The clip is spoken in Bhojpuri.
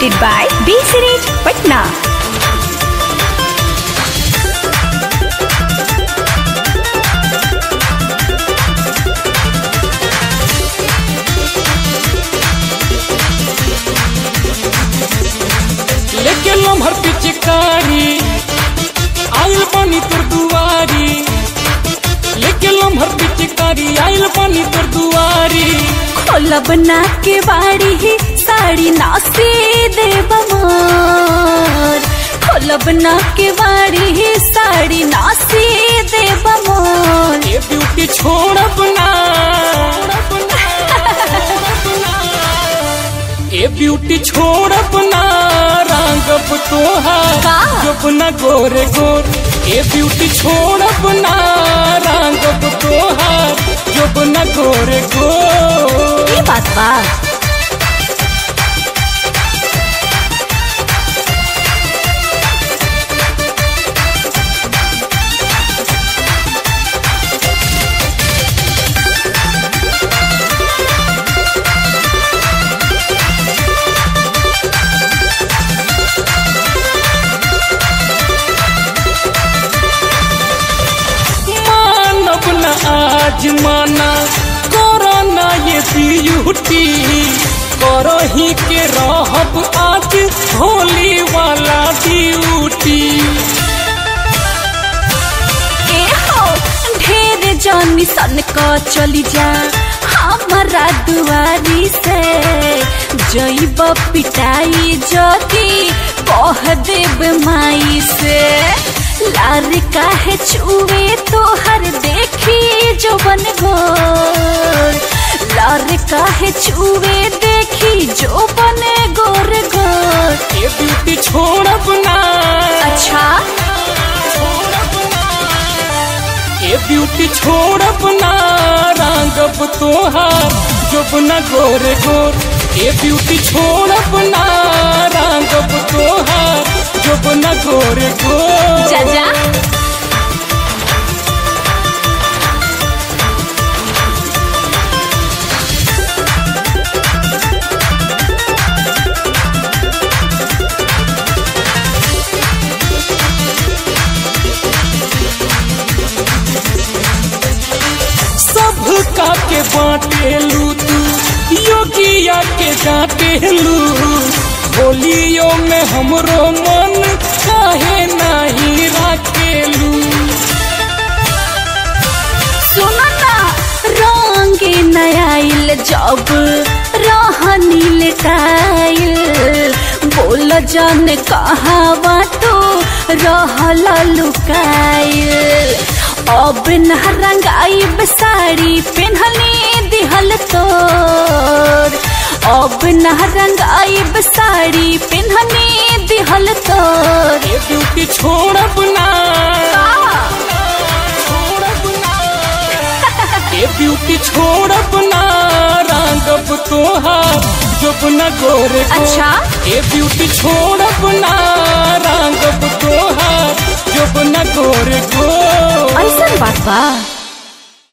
presented by B Series Patna. लेके लम्हर पिचकारी आइल पानी तोर दुआरी लेके लम्हर पिचकारी आइल पानी तोर दुआरी खोलब ना के बाड़ी ही साड़ी नासी देव मोर खोलब ना के बाड़ी ही साड़ी नासी देव मोर ये ब्यूटी छोड़ब ना ए ब्यूटी छोड़ब ना रंगब तोहार का? जब न गोरे गोर ए ब्यूटी छोड़ब ना रंगब तोहार जब न गोरे गोर ये बात बा मानब न आज माना करो ना ये ब्यूटी करो ही के रहब आज होली वाला ड्यूटी ए हो ढेर जानी सन का चली जा हमारा दुआरी से जईब पिटाई जदी कह देब माई से लार काहे चुए तोहर देखी जो बन गोर लार काहे चुए देखी जो बने गोर गोर ये ब्यूटी छोड़ब ना अच्छा छोड़ब ना ये ब्यूटी छोड़ब ना रंगब तोहार जब न गोरे गोर ये ब्यूटी छोड़ब ना रंगब तोहार जब न गोरे गोर जा जा सब का के बाटेलू तू योगिया के डांटेलू होलियो में हमरो मन काहे नहीं राखेलू सुनो ना रंगे नयाइल जब रहनी लेटाइल बोल जन कहावा तो रहल लुकाइल अब न रंगाइब साड़ी पेन्हनी दिहल तोर अब न रंगाइब साड़ी पेन्हनी दिहल तोर ये ब्यूटी छोड़ब ना छोड़ब ना ये ब्यूटी छोड़ब ना रंगब तोहार जब न गोरे गोर। अच्छा? ये ब्यूटी छोड़ब ना रंगब तोहार जब न गोरे गोर ऐसा बात बा